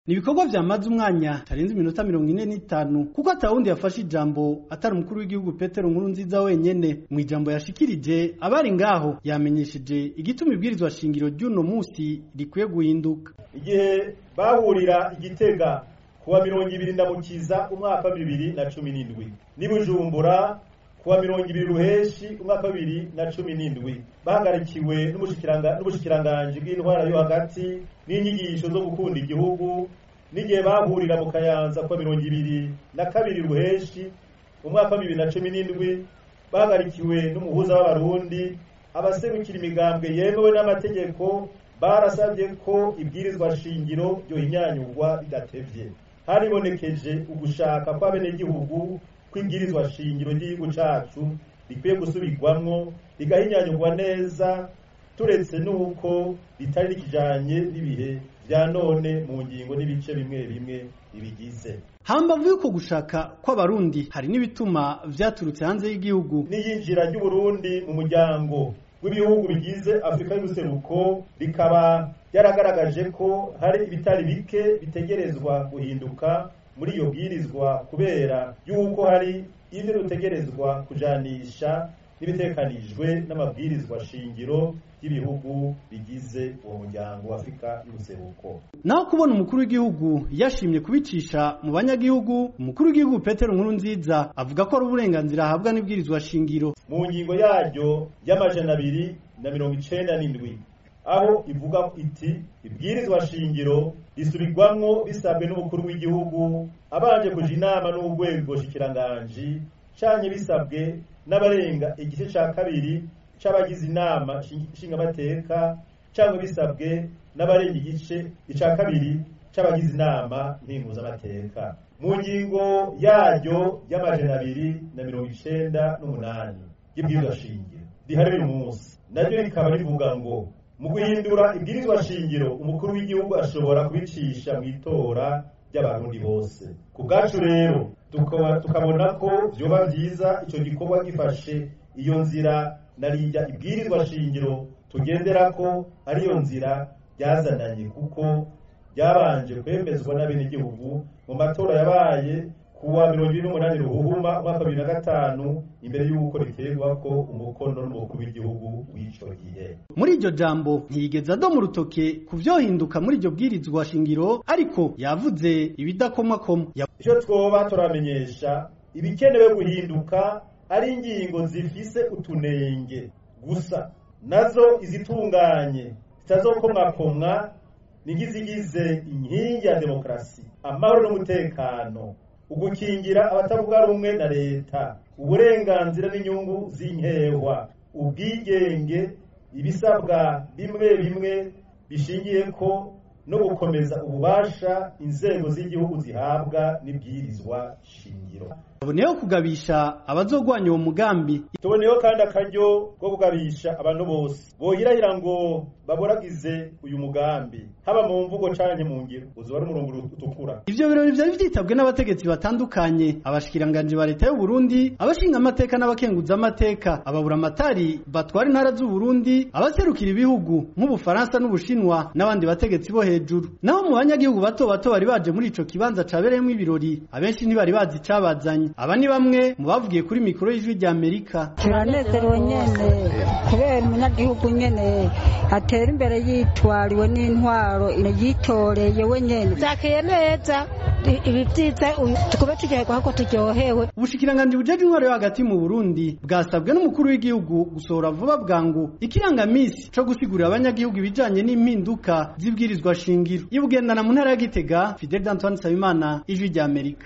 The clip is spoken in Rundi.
ni ibikorwa vyamaze umwanya tarenze iminota mirongo ine n'itanu kuko atawundi yafashe ijambo atari umukuru w'igihugu petero nkuru nziza wenyene mu ijambo yashikirije abari ngaho yamenyesheje igituma ibwirizwa shingiro ry'uno musi rikwiye guhinduka igihe bahurira igitega kuwa mirongo ibiri ndamukiza umwaka wa bibiri na cumi n'indwi n'i bujumbura kuwa mirongo ibiri ruheshi umwaka wa bibiri na cumi n'indwi bahagarikiwe n'ubushikiranganji bw'intwara yo hagati n'inyigisho zo gukunda igihugu n'igihe bahurira mu kayanza kuwa mirongo ibiri na kabiri ruheshi umwaka wa bibiri na cumi n'indwi bahagarikiwe n'umuhuza w'abarundi abaserukira imigambwe yemewe n'amategeko barasabye ko ibwirizwa shingiro ryohinyanyurwa bidatevye haribonekeje ugushaka kw'abenegihugu kw'ibwirizwa shingiro ry'igihugu cacu rikwiye gusubirwamwo rigahinyanyurwa neza turetse n'uko ritari rikijanye n'ibihe vya none mu ngingo n'ibice bimwe bimwe bibigize hambavu y'uko gushaka kw'abarundi hari n'ibituma vyaturutse hanze y'igihugu n'iyinjira ry'uburundi mu muryango w'ibihugu bigize afurika y'ubuseruko rikaba ryaragaragaje ko hari ibitari bike bitegerezwa guhinduka muri iyo bwirizwa kubera yuko hari ivyo dutegerezwa kujanisha n'ibitekanijwe n'amabwirizwa shingiro y'ibihugu bigize uwo muryango wa afurika y'ubuseruko naho kubona umukuru w'igihugu yashimye kubicisha mu banyagihugu umukuru w'igihugu petero nkuru nziza avuga ko ari uburenganzira ahabwa n'ibwirizwa shingiro mu ngingo yaryo y'amajana abiri na mirongo icenda n'indwi aho ivuga iti ibwirizwa shingiro risubirwamwo bisabwe n'umukuru w'igihugu abanje kuja inama n'urwego shikiranganji canye bisabwe n'abarenga igice ca kabiri c'abagize inama nshingamateka cyangwa bisabwe n'abarenga igice ica kabiri c'abagize inama mpimuzamateka mu ngingo yaryo y'amajana abiri na mirongo icenda n'umunani y'ibwirizwa shingiro rihari uyu munsi naryo rikaba rivuga ngo mu guhindura ibwirizwa shingiro umukuru w'igihugu ashobora kubicisha mu itora ry'abarundi bose ku bwacu rero tukabona ko vyoba vyiza ico gikorwa gifashe iyo nzira narirya ibwirizwa shingiro tugendera ko ariyo nzira ryazananye kuko ryabanje kwemezwa n'abenegihugu mu matora yabaye kuwa mirongo ibiri n'umunani ruhuhuma umwaka wa bibiri na gatanu imbere y'uko riterwa ko umukono n'umukuru w'igihugu w'ico gihe muri iryo jambo ntiyigeze adoma urutoke ku vyohinduka muri iryo bwirizwa shingiro ariko yavuze ibidakomakoma ico twoba turamenyesha ibikenewe guhinduka ari ingingo zifise utunenge gusa nazo izitunganye zitazokomwakomwa nigizigize inkingi ya demokarasi amahoro n'umutekano ugukingira abatavuga rumwe na leta uburenganzira n'inyungu z'inkehwa ubwigenge ibisabwa bimwe bimwe bishingiye ko no gukomeza ububasha inzego z'igihugu zihabwa n'ibwirizwa shingiro tuboneyeho kugabisha abazogwanya uwo mugambi tuboneyeho kandi akaryo ko kugabisha abantu bose bohirahira ngo baboragize uyu mugambi haba mu mvugo canke mu ngiro uzoba ari umurongo utukura ivyo birori vyari vyitabwe n'abategetsi batandukanye abashikiranganji ba leta y'u Burundi abashinga amateka n'abakenguza amateka ababura amatari batwara intara z'u Burundi abaserukira ibihugu nk'ubufaransa n'ubushinwa n'abandi bategetsi bo hejuru naho mu banyagihugu bato bato bari baje muri ico kibanza cabereyemwo ibirori abenshi ntibari bazi icabazanye aba ni bamwe mu bavugiye kuri mikoro y'ijwi rya Amerika turanezerewe nyene kubera umunyagihugu nyene atera imbere yitwariwe n'intwaro yitoreye we nyene zakeye neza ibi vyiza tukube turyoherwa ko turyohewe ubushikiranganji bujeje intwaro yo hagati mu Burundi bwasabwe n'umukuru w'igihugu gusohora vuba bwangu ikirangamisi co gusigurira abanyagihugu ibijanye n'impinduka z'ibwirizwa shingiro ibugendana mu ntara ya Gitega Fidel Antoine Sabimana ijwi rya Amerika